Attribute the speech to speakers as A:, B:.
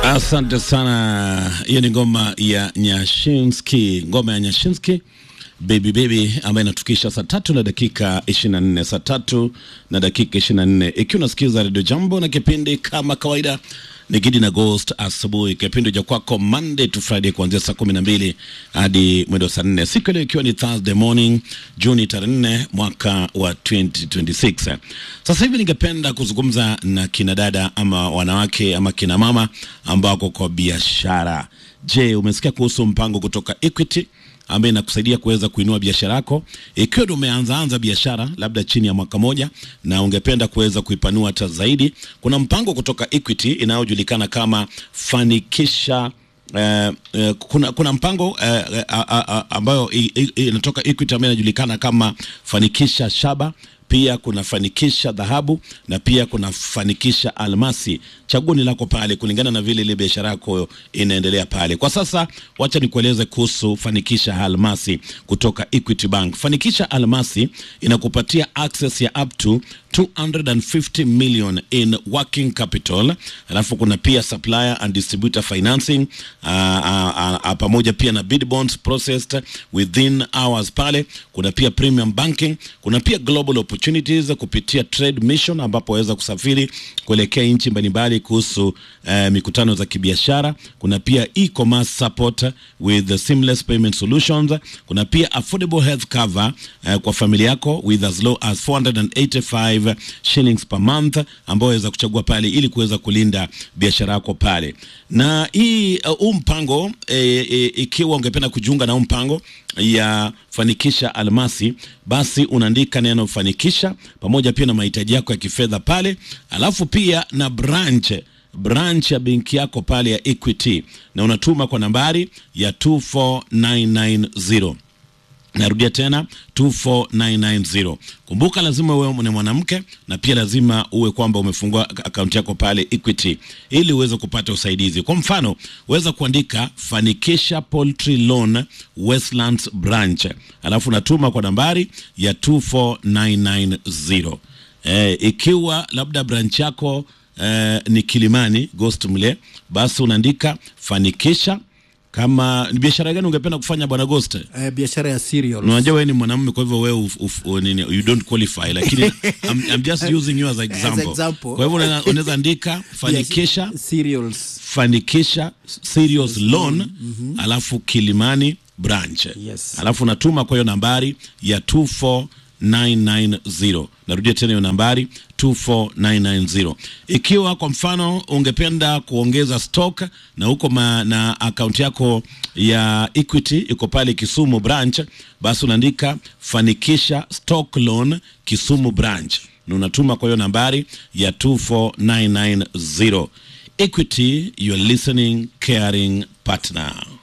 A: Asante sana. Hiyo ni ngoma ya Nyashinski, ngoma ya Nyashinski baby baby, ambayo inatufikisha saa tatu na dakika 24, saa tatu na dakika 24, ikiwa unasikiza Radio Jambo na kipindi kama kawaida ni Gidi na Ghost asubuhi, kipindi cha kwako Monday to Friday kuanzia saa kumi na mbili hadi mwendo saa nne siku leo ikiwa ni Thursday morning Juni tarehe nne mwaka wa 2026. Sasa hivi ningependa kuzungumza na kina dada ama wanawake ama kina mama ambao wako kwa biashara. Je, umesikia kuhusu mpango kutoka Equity ambaye inakusaidia kuweza kuinua biashara yako. Ikiwa ndio umeanzaanza biashara labda chini ya mwaka moja na ungependa kuweza kuipanua hata zaidi, kuna mpango kutoka Equity inayojulikana kama Fanikisha. Uh, uh, kuna, kuna mpango uh, uh, uh, uh, ambayo i- i- inatoka Equity ambayo inajulikana kama Fanikisha Shaba pia kuna fanikisha dhahabu na pia kuna fanikisha almasi. Chaguo ni lako pale kulingana na vile ile biashara yako inaendelea pale. Kwa sasa, wacha nikueleze kuhusu fanikisha almasi kutoka Equity Bank. Fanikisha almasi inakupatia access ya up to 250 million in working capital, alafu kuna pia supplier and distributor financing uh, uh, uh, pamoja pia na bid bonds processed within hours pale. Kuna pia premium banking, kuna pia global opportunities kupitia trade mission, ambapo waweza kusafiri kuelekea nchi mbalimbali kuhusu uh, mikutano za kibiashara. Kuna pia e-commerce support with the seamless payment solutions. Kuna pia affordable health cover uh, kwa familia yako with as low as 485 shillings per month, ambao waweza kuchagua pale ili kuweza kulinda biashara yako pale. Na hii uh, huu mpango e, e, ikiwa ungependa kujiunga na huu mpango ya fanikisha almasi, basi unaandika neno fanikisha pamoja pia na mahitaji yako ya kifedha pale, alafu pia na branch branch ya benki yako pale ya Equity na unatuma kwa nambari ya 24990. Narudia tena 24990. Kumbuka, lazima uwe ni mwanamke na pia lazima uwe kwamba umefungua akaunti yako pale Equity ili uweze kupata usaidizi. Kwa mfano, uweza kuandika Fanikisha Poultry Loan Westlands Branch, alafu natuma kwa nambari ya 24990. Eh, ikiwa labda branch yako eh, ni Kilimani Ghost mle, basi unaandika Fanikisha kama ni biashara gani ungependa kufanya bwana Ghost?
B: Eh, biashara ya cereals.
A: Unajua wewe ni mwanamume kwa hivyo wewe uf- uf- u- nini, you don't qualify, lakini I'm, I'm just using you as an example.
B: example.
A: Kwa hivyo unaweza- unaweza andika fanikisha
B: cereals.
A: fanikisha serious loan alafu Kilimani branch
B: Yes.
A: alafu unatuma kwa hiyo nambari ya 24990. Narudia tena hiyo nambari 24990. Ikiwa kwa mfano ungependa kuongeza stock na huko ma, na akaunti yako ya Equity iko pale Kisumu branch, basi unaandika fanikisha stock loan Kisumu branch na unatuma kwa hiyo nambari ya 24990. Equity, your listening caring partner.